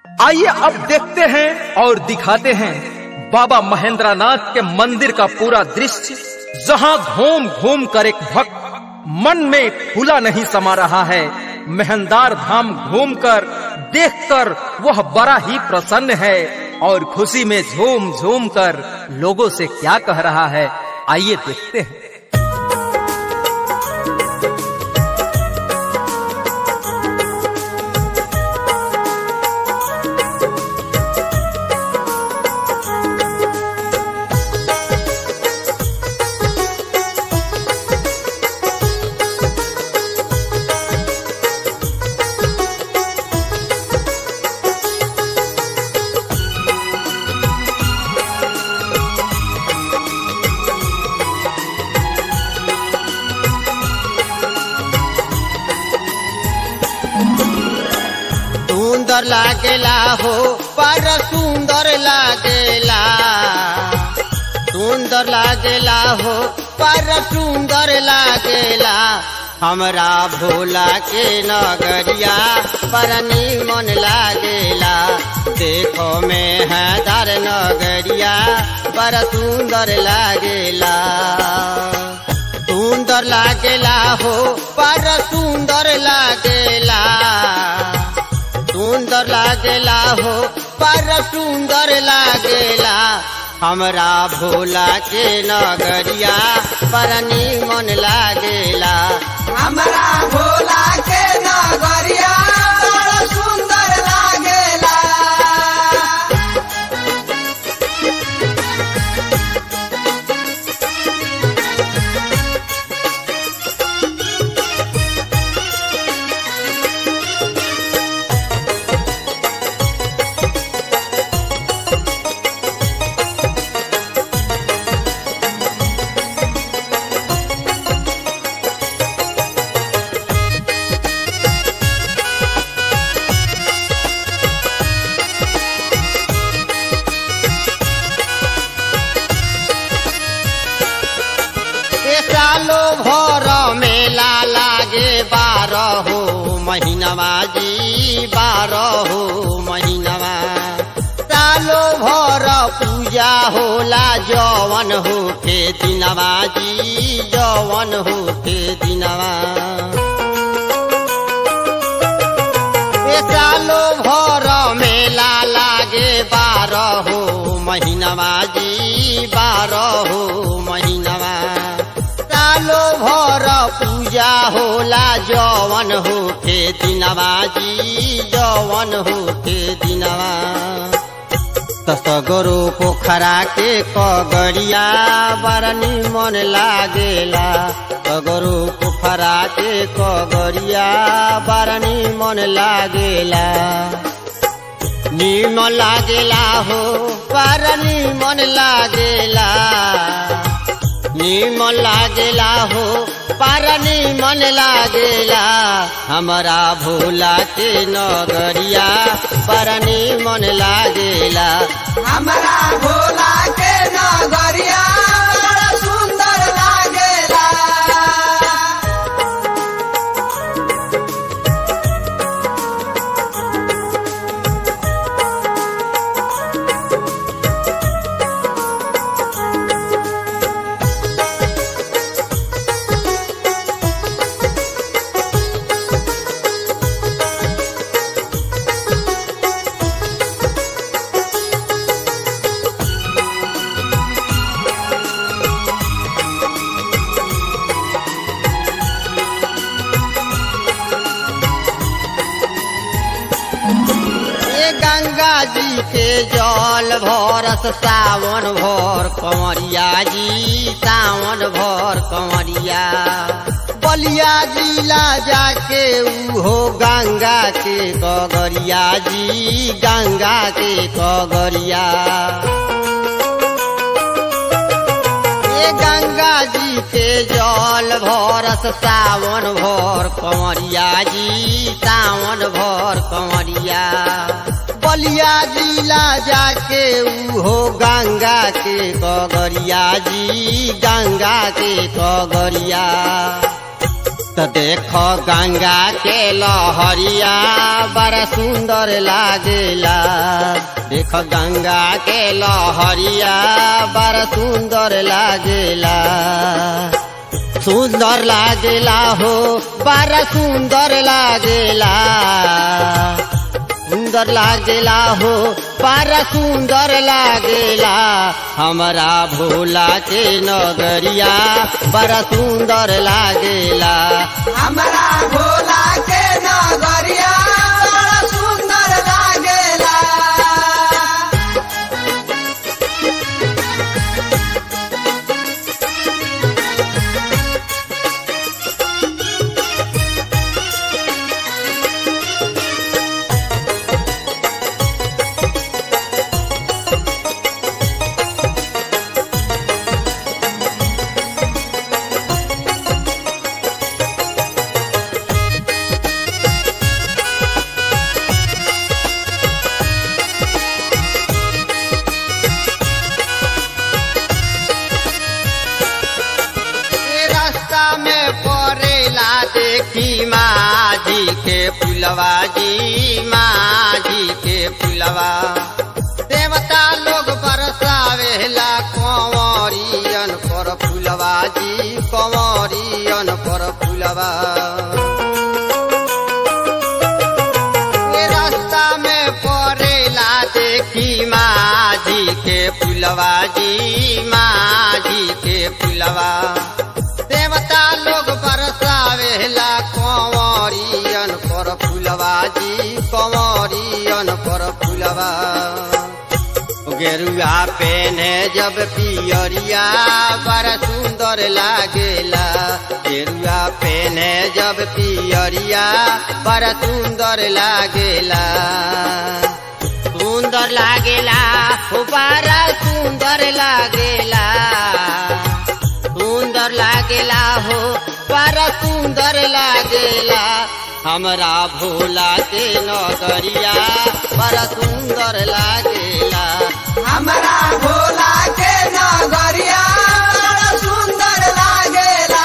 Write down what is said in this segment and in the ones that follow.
आइए अब देखते हैं और दिखाते हैं बाबा महेंद्रनाथ के मंदिर का पूरा दृश्य जहां घूम घूम कर एक भक्त मन में खुला नहीं समा रहा है मेहंदार धाम घूमकर देखकर वह बड़ा ही प्रसन्न है और खुशी में झूम झूम कर लोगों से क्या कह रहा है आइए देखते हैं सुंदर लागेला हो पर सुंदर लागेला सुंदर लागेला हो पर सुंदर लागेला हमरा भोला के नगरिया पर मन लागेला देखो में है दर नगरिया पर सुंदर लागेला सुंदर लागेला हो पर सुंदर लागेला सुंदर लागेला हो पर सुंदर लागेला हमरा भोला के नगरिया पर मन लागेला हमरा भोला के नगरिया बड़ा सुंदर लागेला ए सालो भर मेला लागे बारह हो महीनवा जी बारह हो महीनवा सालो भर पूजा होला जवन हो के दिनवा जी जवन हो के दिनवा ए सालो भर मेला लागे बारह हो महीनवा जी बारह हो महीनवा सालो भर पूजा होला जवन हो के दिनवा जी जवन हो के दिनवा तसगरो पोखरा के कगड़िया बड़ निमन लागेला तगरो पोखरा के कगड़िया बड़ निमन लागेला निमन लागेला हो बड़ निमन लागेला निमन लागेला हो पर निमन लागेला हमरा भोला के नगरिया पर निमन लागेला हमरा भोला के नगरिया बड़ा सुंदर लागेला ए गंगा जी के जल भरस सावन भर कंवरिया जी सावन भर कंवरिया बलिया जिला जाके उहो गंगा के कगरिया जी गंगा के कगरिया ए गंगा जी के जल भरस सावन भर कंवरिया जी सावन भर कंवरिया बलिया जिला जाके उहो गंगा के कगरिया जी गंगा के कगरिया तो देखो गंगा के लहरिया बड़ा सुंदर लागेला देखो गंगा के लहरिया बड़ा सुंदर लागेला सुंदर लागेला हो बड़ा सुंदर लागेला सुंदर लागेला हो बड़ा सुंदर लागेला हमारा भोला के नगरिया बड़ा सुंदर लागेला हमरा भोला के नगरिया बड़ा सुंदर लागेला ये रास्ता में पड़ेला देखी माझी के पुलवा जी माझी के पुलवा देवता लोग बरसावेला कंवरियन पर फुलवा जी कंवरियन पर फुलवा ये रास्ता में पड़ेला देखी माझी के पुलवा जी माझी के पुलवा देवता लोग बरसावेला कंवरियन पर फुलवा जी कंवरियन पर फुलवा गेरुआ पेने जब पियरिया बड़ा सुंदर लागेला गेरुआ पेने जब पियरिया बड़ा सुंदर लागेला सुंदर लागेला हो बड़ा सुंदर लागेला सुंदर लागेला हो बड़ा सुंदर लागेला हमरा भोला के नगरिया बड़ा सुंदर लागेला हमरा भोला के नगरिया बड़ा सुंदर लागेला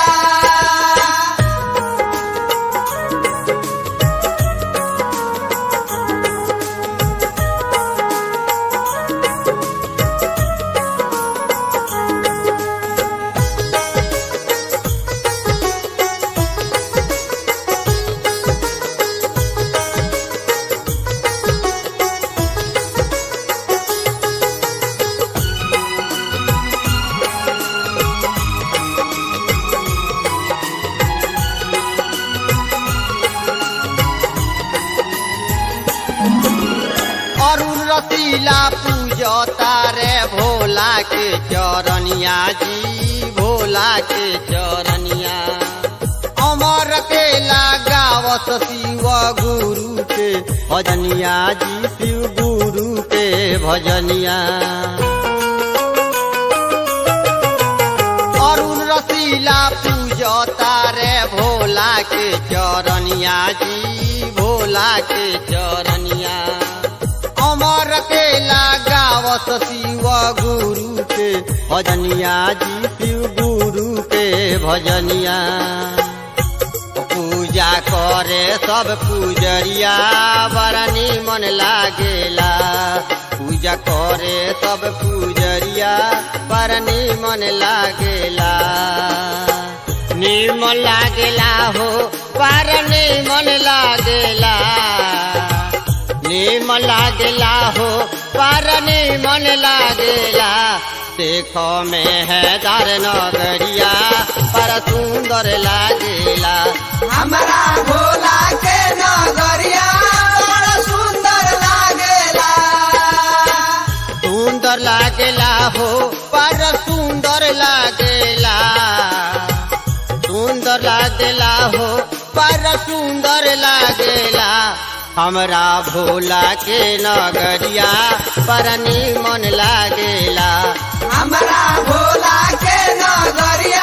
अरुण रसीला पूजता रे भोला के चरनिया जी भोला के चरनिया अमर के लगावत शिव गुरु के भजनिया जी शिव गुरु के भजनिया अरुण रसीला पूजता रे भोला के चरनिया जी भोला के चरनिया अमर के लगावत शिव गुरु के भजनिया जी शिव गुरु के भजनिया पूजा करे सब पूजरिया बड़ा निमन लागेला पूजा करे सब पूजरिया बड़ा निमन लागेला निमन लागेला हो पर निमन लागेला निमन लागेला हो पर निमन लागेला देखो में है दार नगरिया पर सुंदर लागेला हमरा भोला के नगरिया बड़ा सुंदर लागेला सुंदर लागेला हो पर सुंदर लागेला सुंदर लागेला हो पर सुंदर लागेला हमरा भोला के नगरिया पर निमन लागेला हमरा भोला के नगरिया